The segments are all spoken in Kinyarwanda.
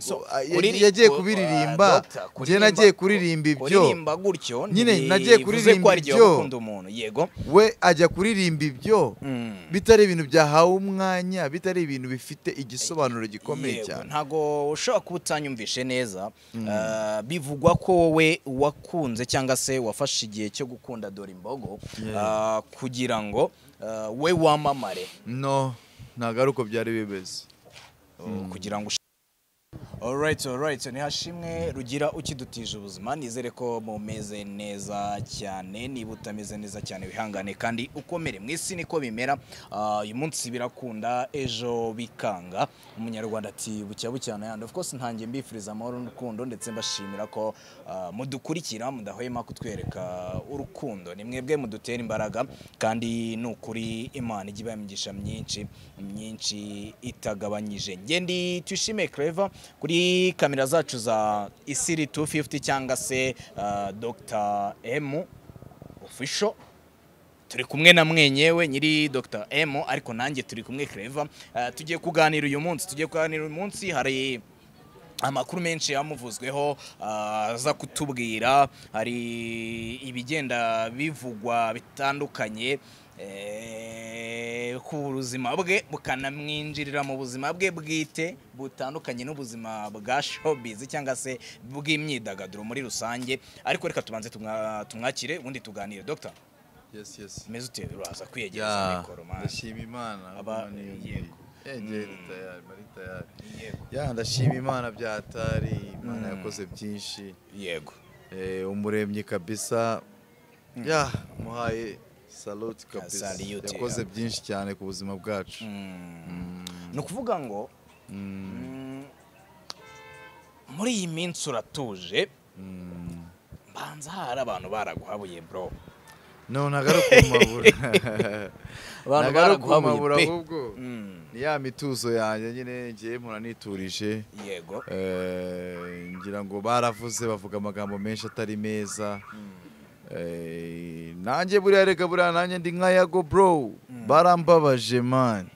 So, Ah, ya- uriri- yagiye u- kubiririmba, ah, doctor, njye kuririmba- nagiye kuririmba ibyo. kuririmba gutyo Nyine nagiye ntibivuze ko kuririmba ari byo ibyo. gukunda umuntu yego we ajya kuririmba ibyo Mm. bitari ibintu byahawe umwanya bitari ibintu bifite igisobanuro gikomeye Yego, cyane ntago ushobora kuba utanyumvishe neza Ah, bivugwa ko wowe wakunze cyangwa se wafashe igihe cyo gukunda dore imbogo ah, kugira ngo ah, we wamamare no ntabwo ari uko byari bimeze kugira ngo Alright, alright. Ni hashimwe rugira ukidutije ubuzima. Nizere ko mumeze neza cyane. Niba utameze neza cyane wihangane kandi ukomere. Mu isi niko bimera. Ah, uyu munsi birakunda, ejo bikanga. Umunyarwanda ati bucya bucyana yandi. Of course ntangiye mbifuriza amahoro n'urukundo ndetse mbashimira ko ah, mudukurikira mudahwema kutwereka urukundo. Ni mwebwe mudutera imbaraga kandi ni ukuri Imana ijya ibaha imigisha myinshi myinshi itagabanyije. Njye ndi Tuyishime Clever kuri kamera zacu za Isiri 250 cyangwa se ah, Dr. M official turi kumwe na mwenyewe nyiri Dr. M ariko nanjye turi kumwe Clever Ah, tugiye kuganira uyu munsi tugiye kuganira uyu munsi hari amakuru menshi yamuvuzweho ah, aza kutubwira hari ibigenda bivugwa bitandukanye eh, ku buzima bwe bukanamwinjirira mu buzima bwe bwite butandukanye n'ubuzima bwa showbiz cyangwa se bw'imyidagaduro muri rusange ariko reka tubanze tumwa- tumwakire ubundi tuganire dr Yes, yes. meze ute uraza kwiyegereza Ya, mikoro man. ndashima imana Aba- Imana iyo yego. ngiye. Eh, njye ndi tayari, mari tayari. yego Ya, ndashima imana byatari imana Mm. yakoze byinshi yego Eh, umuremyi kabisa ya muhaye salute kabisa salute, yakoze ya. byinshi cyane ku buzima bwacu ni ukuvuga ngo mm, muri iyi minsi uratuje Mm. mbanza hari abantu baraguhabuye bro no ntabwo ari ukumabura ntabwo ari ukumabura pe. ahubwo Mm, ni ya mituzo yanjye nyine ngiye mpura niturije yego Eh, ngira ngo baravuze bavuga amagambo menshi atari meza Eh, nanjye buriya reka buriya nanjye ndi nka yago bro barambabaje man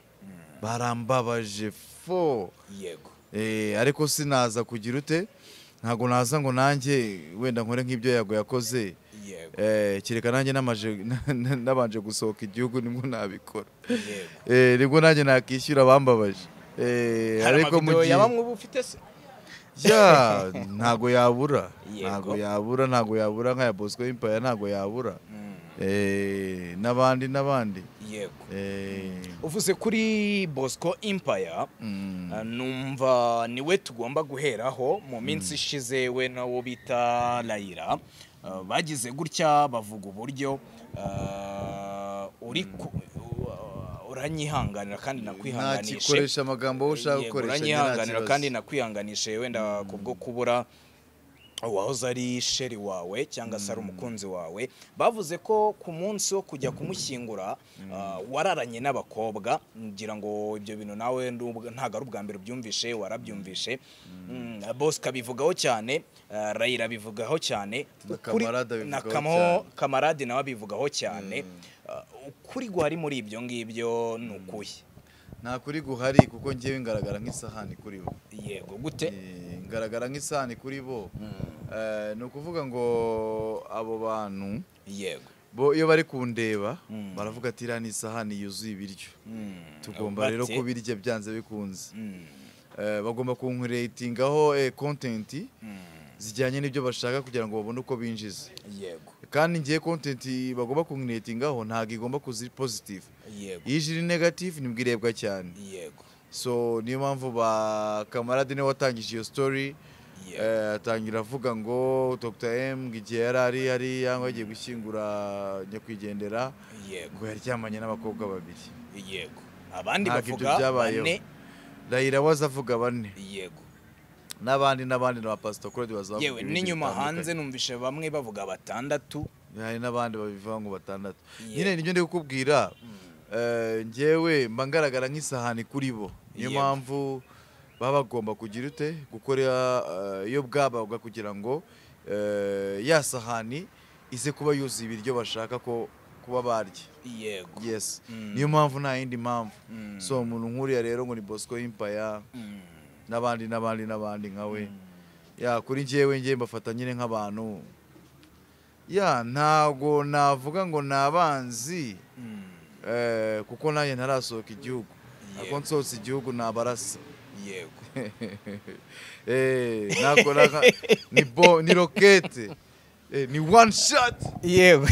barambabaje fo yego Eh, ariko sinaza kugira ute ntabwo naza ngo nanjye wenda nkore nk'ibyo yago yakoze yego Eh, kereka nanjye namaje- nabanje gusohoka igihugu nibwo nabikora yego Eh, nibwo nanjye nakishyura abambabaje Eh, hari ariko mu amavidewo gihe- ya bamwe uba ufite se ya ntago yabura Yego. ntago yabura ntago yabura nka ya bosco impaya ntago yabura Mm, Eh, n'abandi n'abandi yego Eh, uvuze kuri bosco impaya mm, Ah, numva niwe tugomba guheraho mu minsi ishize we nawo bita layira Ah, bagize gutya bavuga uburyo ah, uri ku- ah, uranyihanganira kandi nakwihanganishe nakikoresha amagambo wowe ushaka Yego, gukoresha njye nta uranyihanganira kibazo. kandi nakwihanganishe wenda kubwo kubura uwahoze ari sheri wawe cyangwa se ari umukunzi wawe bavuze ko ku munsi wo kujya kumushyingura ah, wararanye n'abakobwa ngira ngo ibyo bintu nawe ndubwo- ntabwo ari ubwa mbere ubyumvishe warabyumvishe Mm, bosco abivugaho cyane ah, rayira abivugaho cyane Na Ukuri- Kamarade abivugaho na Kamo- cyane. kamarade nawe abivugaho cyane Ah, ukuri guhari muri ibyo ngibyo ni ukuhe nta kuri guhari kuko ngewe ngaragara nk'isahani kuri bo yego gute Eh, ngaragara nk'isahani kuri bo Mm, Eh, ni ukuvuga ngo abo bantu yego bo iyo bari kundeba Mm. baravuga ati iriya ni isahani yuzuye ibiryo Mm, tugomba rero bate- kubirya byanze bikunze Mm, Eh, bagomba kunkureyitingaho kontenti mm, zijyanye n'ibyo bashaka kugira ngo babone uko binjiza yego kandi ngiye kontenti bagomba kunkureyitingaho ntabwo igomba kuza pozitifu yego iyo ije iri negatifu ntibwirebwa cyane yego so niyo mpamvu ba kamarade niwe watangije iyo story yego Eh, atangira avuga ngo Dr M ngo igihe yari ari hariya ngo agiye gushyingura nyakwigendera yego ngo yaryamanye n'abakobwa babiri yego abandi Ntabwo ibyo bavuga byabayeho. bane Raila waza avuga bane yego n'abandi n'abandi na ba pastor Claude bazavuga yewe ibindi n'inyuma bitandukanye. hanze numvishe bamwe bavuga batandatu hari n'abandi babivuga ngo batandatu Yego. nyine nibyo ndi kukubwira eh, njyewe mba ngaragara nk'isahani kuri bo niyo Yego. mpamvu baba bagomba kugira ute gukora eh, iyo bwabaga kugira ngo eh, ya sahani ize kuba yuzuye ibiryo bashaka ko kuba barya yego yes Mm. niyo mpamvu nta yindi mpamvu Mm. so umuntu nk'uriya rero ngo ni bosco impaya Mm, n'abandi n'abandi n'abandi nkawe ya kuri njyewe njye mbafata nyine nk'abantu ya ntago navuga ngo ni abanzi eh, kuko nanjye ntarasohoka igihugu ako Yego. nsohotse igihugu nabarasa yego Eh, ntago naka- ni bo ni rokete Eh, ni one shot yego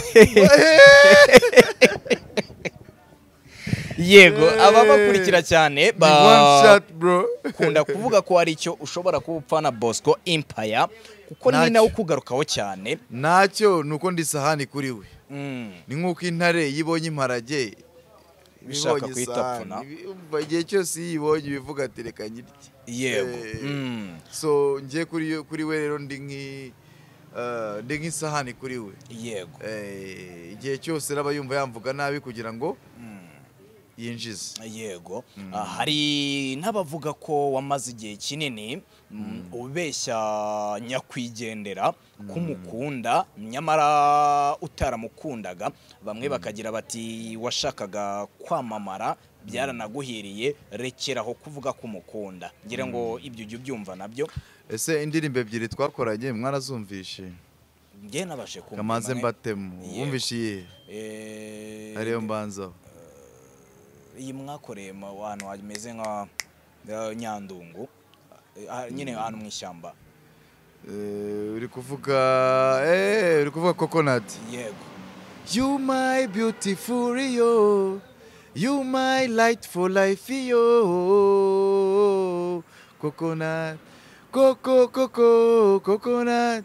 yego ababakurikira cyane ni one ba shot bro kunda kuvuga ko hari icyo ushobora kuba upfana Bosco Empire kuko ni Ntacyo. nawe ukugarukaho cyane ntacyo ni uko ndi sahani kuri we Mm, ni nk'uko intare iyo ibonye imparage Bishaka ibonye guhita isahani, pfuna. ibi- igihe cyose iyo ibonye ibivuga ati reka nyirye yego Eh, Mm, so njye kuri yo- kuri we rero ndi nk'i- eh, ndi nk'isahani kuri we yego Eh, igihe cyose raba yumva yamvuga nabi kugira ngo Mm. yinjize yego Ah, hari n'abavuga ko wamaze igihe kinini mm, ubeshya nyakwigendera kumukunda nyamara utaramukundaga bamwe bakagira bati washakaga kwamamara byaranaguhiriye rekeraho kuvuga kumukunda ngira ngo ibyo ujye ubyumva nabyo ese indirimbo ebyiri twakoranye mwarazumvishe njye nabashe kumva kamaze imwe. mbatemu Yego. wumvishe iyihe Eh, ariyo mbanzaho iyi mwakoreye mu ahantu hameze nka eh, nyandungu Ah, nyine ahantu mu ishyamba Eh, uri kuvuga eh, uri kuvuga kokonati yego You my beautiful Rio, you my light for life yo. Coconut, coco coco coconut,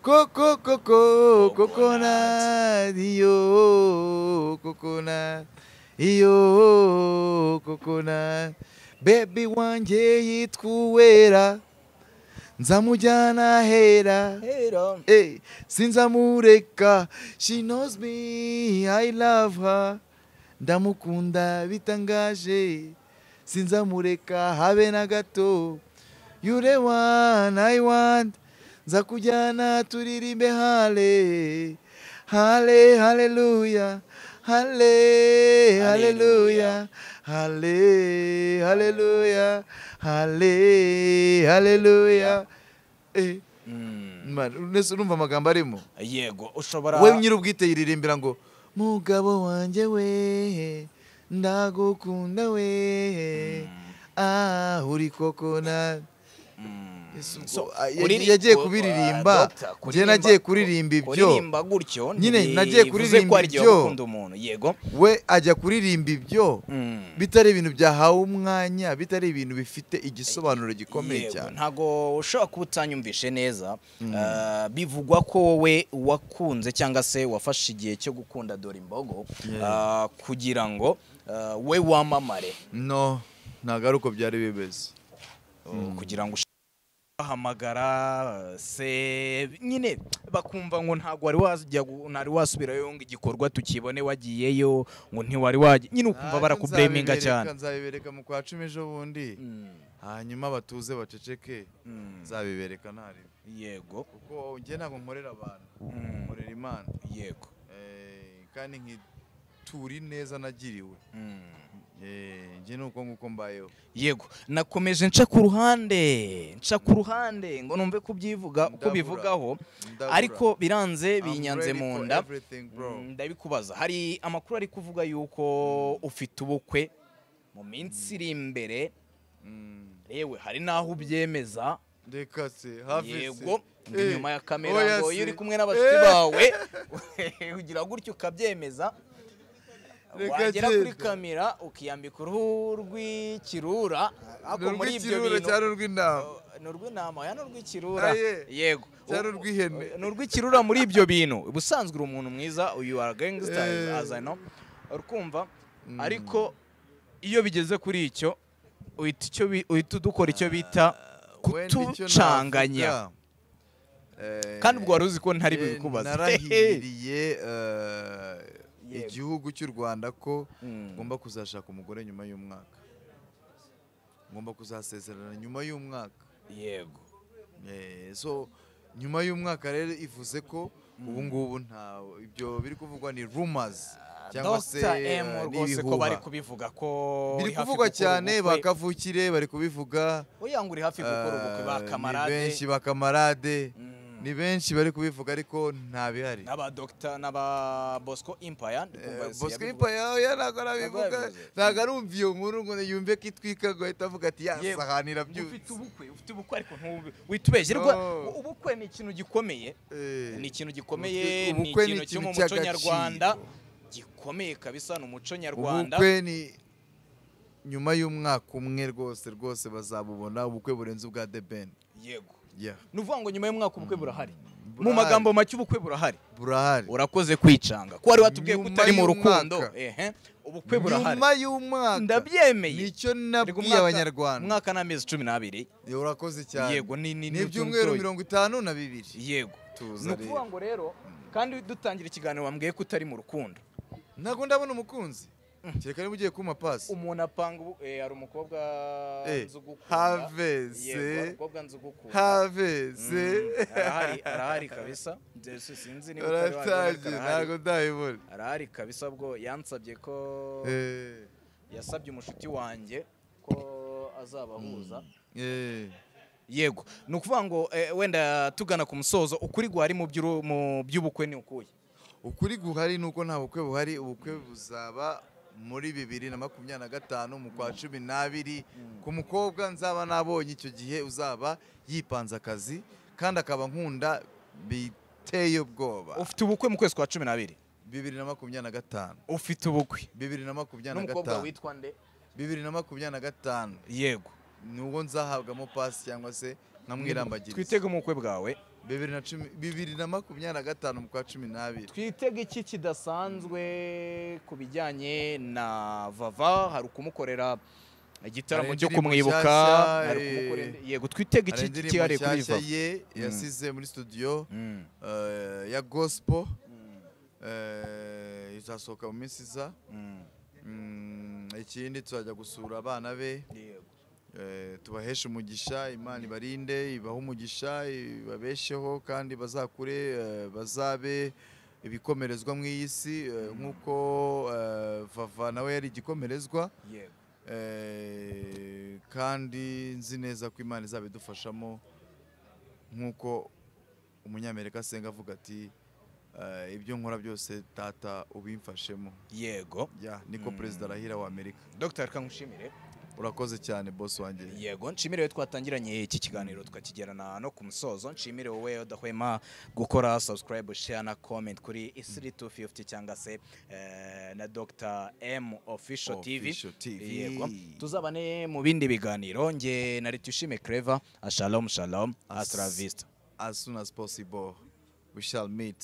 coco coco coconut yo, coconut yo, coconut. Baby wanje yitwa Uwera, nzamujyana hera. hera Hey, since amureka, she knows me, I love her. Ndamukunda bitangaje, since amureka habe na gato. You the one I want, nzakujyana turirimbe hale. Hale, haleluya, hale, haleluya, hale, haleluya, hale, haleluya. Eh. Mm, Mani, nese urumva amagambo arimo yego ushobora we nyiri ubwite yiririmbira ngo mugabo wanjye we ndagukunda we ah uri koko na Mm, Yesu, ubwo, so, ah, ya- kuriri- yagiye ku- kubiririmba, ah, doctor, njye nagiye kuririmba ku- ibyo. kuririmba gutyo Nyine ntibivuze nagiye ko kuririmba ari igihe ibyo. gukunda umuntu yego we ajya kuririmba ibyo Mm, bitari ibintu byahawe umwanya bitari ibintu bifite igisobanuro gikomeye yego, cyane ntago ushobora kuba utanyumvishe neza Ah, bivugwa ko wowe wakunze cyangwa se wafashe igihe cyo gukunda dore imbogo Yeah. ah, kugira ngo ah, we wamamare no ntabwo ari uko byari bimeze kugira ngo ush- bahamagara se nyine bakumva ngo ntabwo wari wajya gu- ntari wasubirayo ngo igikorwa tukibone wagiyeyo ngo ntiwari wajya nyine ukumva barakubureminga Nzabibereka- cyane nzabibereka mu kwa cumi ejo bundi Mm, hanyuma batuze baceceke mm, nzabibereka ntarimo yego kuko njye ntabwo nkorera abantu Mm, nkorera imana yego Eh, kandi nkitura ineza nagiriwe Mm. Eh, njye ni uko nguko mbayeho yego nakomeje nca ku ruhande nca ku ruhande ngo numve kubyivuga uko Ndabura. bivugaho Ndabura. ariko biranze I'm binyanze ready mu for nda everything, bro. Mm, ndabikubaza hari amakuru ari kuvuga yuko ufite ubukwe mu minsi iri imbere Mm. yewe hari n'aho ubyemeza reka se hafi se. yego ngo Eh, inyuma ya oya kamera ngo iyo se. uri kumwe n'abashuti Eh, bawe ugira gutyo ukabyemeza Reka wagera kuri genda. kamera ukiyambika uruhu rw'ikirura ni ariko muri ibyo urw'ikirura bintu cyangwa urw'intama ni urw'intama ya ni urw'ikirura Aye. yego Cyari U- urw'ihene. ni urw'ikirura muri ibyo bintu ubusanzwe uri umuntu mwiza uyu are gangster as- Eh. as I know urukumva Mm. ariko iyo bigeze kuri icyo uhita icyo bi- uhita udukora icyo bita Wenda icyo kutucanganya navuga, eh, kandi ubwo wari uzi ko ntari eh, bubikubaze narahiriye eh, Yego. igihugu cy'u rwanda ko Mm. ngomba kuzashaka umugore nyuma y'umwaka ngomba kuzasezerana nyuma y'umwaka yego Eh, so nyuma y'umwaka rero ivuze ko ubu ngubu nta ibyo biri kuvugwa ni rumors cyangwa se Dr M eh, rwose ko bari n'ibihuha. kubivuga ko biri uri hafi kuvugwa gukora cyane ubukwe. bakavukire bari kubivuga Oya ngo uri hafi gukora ubukwe eh, bakamarade ni benshi bakamarade Mm. ni benshi bari kubivuga ariko nta bihari n'aba Dr n'aba Bosco Empire Eh, ndumva Bosco yabivuga. Ipaya ntabwo arabivuga yabivuze. ntabwo arumva iyo nkuru ngo yumve ko itwika ngo ahita avuga ati Yewe, yasahanira ufite byose ubukwe ufite ubukwe ariko ntubu witubeshye rwa No. ubukwe ni ikintu gikomeye Eh, ni ikintu gikomeye ubukwe- ni ubukwe ni ikintu cyo mu ikintu muco cy'agaciro. nyarwanda gikomeye kabisa ni umuco nyarwanda ubukwe ni nyuma y'umwaka umwe rwose rwose bazabubona ubukwe burenze ubwa The Ben yego Yeah, ni ukuvuga ngo nyuma y'umwaka ubukwe burahari mu burahari. magambo make ubukwe burahari burahari urakoze kwicanga ko wari watubwiye ko Nyuma utari mu y'umwaka. rukundo ehe ubukwe burahari nyuma y'umwaka ndabyemeye nicyo Erega nabwiye umwaka- abanyarwanda umwaka n'amezi cumi n'abiri Yo, urakoze cyane yego ni ni ni ni ibyumweru utuntoye. mirongo itanu na bibiri yego Tuza ni ukuvuga rero. ngo rero kandi dutangira ikiganiro wambwiye ko utari mu rukundo ntabwo ndabona umukunzi kereka niba ugiye kumpa pasi umuntu apanga ubu eh, hari umukobwa Eh, nzi ugukunda. haveze. Yego, hari umukobwa nzi ugukunda. haveze Mm, arahari arahari kabisa Ndetse sinzi niba utari wabizi, uratangiye ariko arahari. ntabwo ndayibona arahari kabisa bwo yansabye ko Eh, yasabye umushuti wanjye ko azabahuza eh. yego ni ukuvuga ngo eh, wenda tugana ku musozo ukuri guhari mu by'uru- mu by'ubukwe ni ukuye ukuri guhari ni uko nta bukwe buhari ubukwe buzaba muri bibiri na makumyabiri na gatanu mu kwa cumi n'abiri ku mukobwa nzaba nabonye icyo gihe uzaba yipanze akazi kandi akaba nkunda biteye ubwoba ufite ubukwe mu kwezi kwa cumi n'abiri bibiri na makumyabiri na gatanu ufite ubukwe bibiri na makumyabiri na n'umukobwa gatanu witwa nde bibiri na makumyabiri na gatanu yego ni uwo nzahabwamo pasi cyangwa se nkamwirambagiriza twitege mu bukwe bwawe bibiri na cumi- bibiri na makumyabiri na gatanu mu kwa cumi n'abiri twitege iki kidasanzwe ku bijyanye na vava hari ukumukorera igitaramo Hari cyo indirimbo kumwibuka nshyashya, hari eh, ukumukorera indi- yego twitege hari iki indirimbo kihariye kuri nshyashya vava ye yasize muri studio eh, ya gospel eh, izasohoka mu minsi iza Mm, ikindi tuzajya gusura abana be yego eh, tubaheshe umugisha imana ibarinde ibahe umugisha ibabesheho kandi bazakure eh, bazabe ibikomerezwa mu iyi si eh, nk'uko eh, vava nawe yari igikomerezwa yego Eh, kandi nzi neza ko imana izabidufashamo nk'uko umunyamerika asenga avuga ati eh, ibyo nkora byose tata ubimfashemo yego ya niko perezida arahira wa amerika dr kangushimire urakoze cyane bosi wanjye yego nshimire wowe twatangiranye iki kiganiro tukakigerana no ku musozo nshimire wowe udahwema gukora subscribe share na comment kuri isiri 250 cyangwa se eh, na dr m official tv Official TV. yego tuzabane mu bindi biganiro nge na retushime clever shalom shalom astra vista as soon as possible we shall meet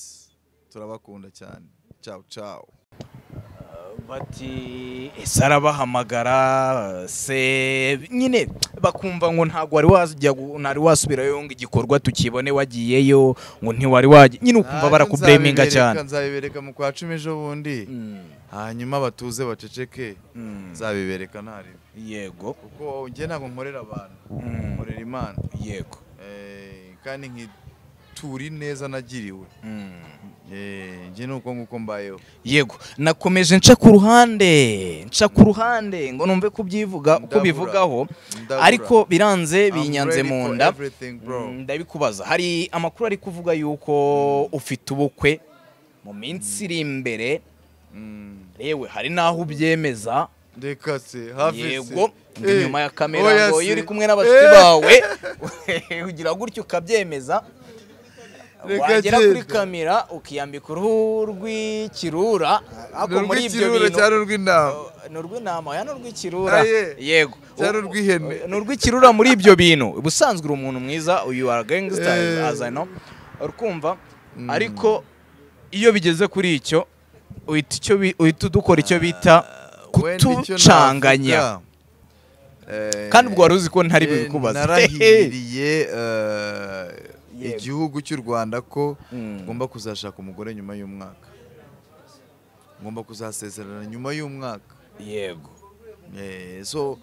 turabakunda cyane ciao ciao bati ese arabahamagara se nyine bakumva ngo ntabwo wari wajya gu- ntari wasubirayo ngo igikorwa tukibone wagiyeyo ngo ntiwari wajya nyine ukumva barakubureminga Nzabibereka- cyane nzabibereka mu kwa cumi ejo bundi hanyuma batuze baceceke Mm. nzabibereka ntari yego kuko njye ntabwo nkorera abantu Mm. nkorera imana yego Eh, kandi nkitura ineza nagiriwe Mm. Eh, njye ni uko nguko mbayeho yego nakomeje nca ku ruhande nca ku ruhande ngo numve kubyivuga uko Ndabura. bivugaho Ndabura. ariko biranze I'm binyanze ready mu for nda everything, bro. Mm, ndabikubaza hari amakuru ari kuvuga yuko ufite ubukwe mu minsi iri imbere Mm. yewe hari n'aho ubyemeza reka se hafi se yego ngo Eh, inyuma ya kamera oya ngo se. iyo uri kumwe n'abashuti Eh, bawe ugira gutya ukabyemeza Reka wagera kuri genda. kamera ukiyambika uruhu rw'ikirura ariko ni muri ibyo urw'ikirura cyangwa bintu urw'intama ni urw'intama ya ni urw'ikirura Aye. yego Cyangwa U- urw'ihene. ni urw'ikirura muri ibyo bintu ubusanzwe uri umuntu mwiza uyu are gangster Eh. as I know urukumva ariko iyo bigeze kuri icyo uhita icyo bi- uhita dukora icyo bita Wenda icyo navuga, kutucanganya eh, kandi ubwo wari uzi ko ntari eh, bibikubaze narahiriye eh, Yego. igihugu cy'u rwanda ko Mm. ngomba kuzashaka umugore nyuma y'umwaka ngomba kuzasezerana nyuma y'umwaka yego Eh, so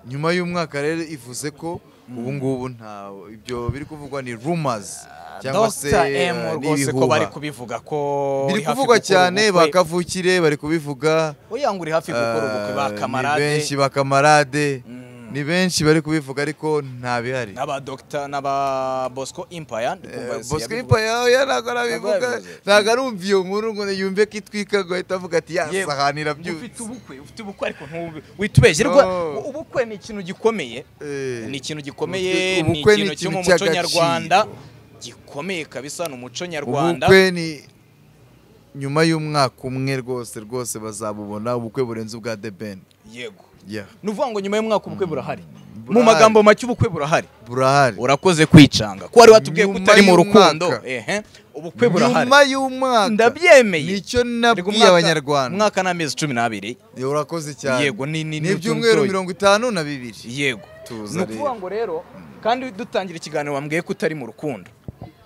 nyuma y'umwaka rero ivuze ko ubu ngubu nta ibyo biri kuvugwa ni rumors cyangwa se Dr M eh, rwose ko bari n'ibihuha kubivuga ko biri uri hafi kuvugwa gukora cyane ubukwe. bakavukire bari kubivuga oya ngo uri hafi gukora ubukwe ba Eh, ni kamarade benshi ba kamarade Mm. ni benshi bari kubivuga ariko nta bihari n'aba Dr n'aba Bosco Empire ndi kumva Eh, yose Bosco yabivuga. Impa yawe ntabwo arabivuga yabivuze. ntabwo arumva iyo nkuru ngo yumve ko itwika ngo ahita avuga ati Yewe, yasahanira ufite byose ubukwe ufite ubukwe ariko ntube- witubeshye rwa- No. ubukwe ni ikintu gikomeye Eh, ni ikintu gikomeye ubukwe- ni ubukwe ni ikintu cyo mu ikintu muco cy'agaciro. nyarwanda gikomeye kabisa ni umuco nyarwanda ubukwe ni nyuma y'umwaka umwe rwose rwose bazabubona ubukwe burenze ubwa The Ben yego Yeah, ni ukuvuga ngo nyuma y'umwaka ubukwe burahari mu Burahari. magambo make ubukwe burahari burahari urakoze kwicanga ko wari watubwiye ko Nyuma utari mu y'umwaka. rukundo ehe ubukwe burahari nyuma y'umwaka ndabyemeye nicyo Erega nabwiye umwaka- abanyarwanda umwaka n'amezi cumi n'abiri Eh, urakoze cyane Yego, ni- ni- ni ibyumweru utuntoye. mirongo itanu na bibiri yego Tuza ni ukuvuga rero. ngo rero kandi dutangira ikiganiro wambwiye ko utari mu rukundo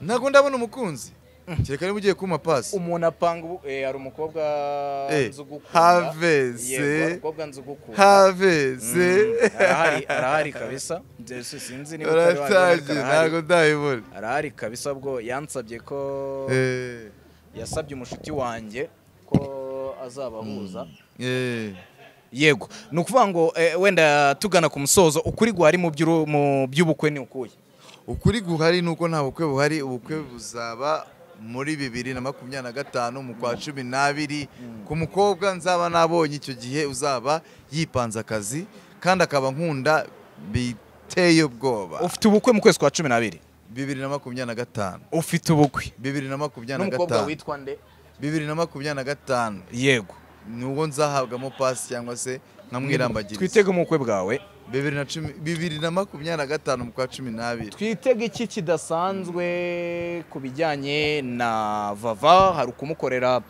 ntabwo ndabona umukunzi kereka niba ugiye kumpa pasi umuntu apanga ubu eh, hari umukobwa Eh, nzi ugukunda. haveze. Yego, hari umukobwa nzi ugukunda. haveze Mm, arahari arahari kabisa Ndetse sinzi niba utari wanjye, ariko urataje arahari. ntabwo ndayibona arahari kabisa bwo yansabye ko Eh, yasabye umushuti wanjye ko azabahuza eh. yego ni ukuvuga ngo eh, wenda tugana ku musozo ukuri guhari mu by'uru- mu by'ubukwe ni ukuye ukuri guhari ni uko nta bukwe buhari ubukwe buzaba muri bibiri na makumyabiri na gatanu mu kwa cumi n'abiri ku mukobwa nzaba nabonye icyo gihe uzaba yipanze akazi kandi akaba nkunda biteye ubwoba ufite ubukwe mu kwezi kwa cumi n'abiri bibiri na makumyabiri na gatanu ufite ubukwe bibiri na makumyabiri na n'umukobwa gatanu witwa nde bibiri na makumyabiri na gatanu yego nubwo nzahabwamo pasi cyangwa se nkamwirambagiriza twitege mu bukwe bwawe bibiri na cumi- bibiri na makumyabiri na gatanu mu kwa cumi n'abiri twitege iki kidasanzwe ku bijyanye na vava hari ukumukorera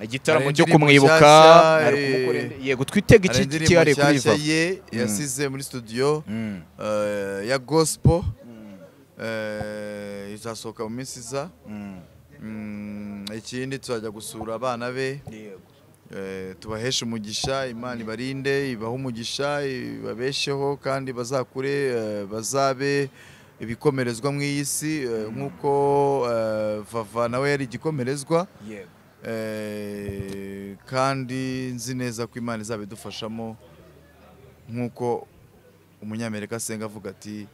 igitaramo Hari cyo indirimbo kumwibuka nshyashya, hari eh, ukumukorera indi- yego twitege hari iki indirimbo kihariye kuri nshyashya vava ye yasize muri studio Mm. eh, ya gospel eh, izasohoka mu minsi iza Mm. Mm, ikindi tuzajya gusura abana be yego eh, tubaheshe umugisha imana ibarinde ibahe umugisha ibabesheho kandi bazakure eh, bazabe ibikomerezwa mu iyi si eh, nk'uko eh, vava nawe yari igikomerezwa yego Eh, kandi nzi neza ko imana izaba idufashamo nk'uko umunyamerika asenga avuga ati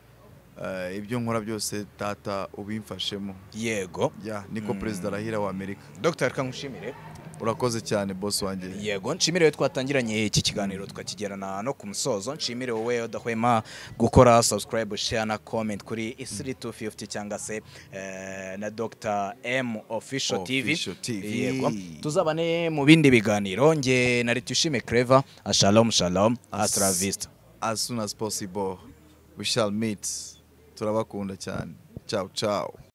eh, ibyo nkora byose tata ubimfashemo yego Ya, niko perezida arahira wa amerika dr kangushimire urakoze cyane bosi wanjye yego nshimire wowe twatangiranye iki kiganiro tukakigerana no ku musozo nshimire wowe udahwema gukora subscribe share na comment kuri isiri 250 cyangwa se eh, na dr m official tv Official TV. yego tuzabane mu bindi biganiro nge nari tushime clever shalom shalom astra vista as soon as possible we shall meet turabakunda cyane ciao ciao